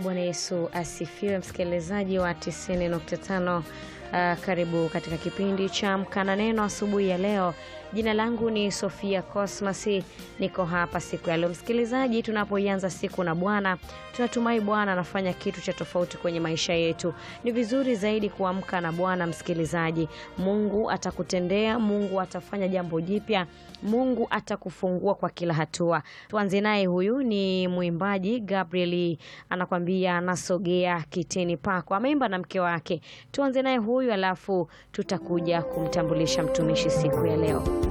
Bwana Yesu asifiwe, msikilizaji wa 90.5. Uh, karibu katika kipindi cha Amka na Neno asubuhi ya leo. Jina langu ni Sofia Cosmas, niko hapa siku ya leo msikilizaji. Tunapoianza siku na Bwana, tunatumai Bwana anafanya kitu cha tofauti kwenye maisha yetu. Ni vizuri zaidi kuamka na Bwana msikilizaji. Mungu atakutendea, Mungu atafanya jambo jipya, Mungu atakufungua kwa kila hatua. Tuanze naye, huyu ni mwimbaji Gabriel, anakwambia nasogea kitini pako, ameimba na mke wake. Tuanze naye huyu, alafu tutakuja kumtambulisha mtumishi siku ya leo.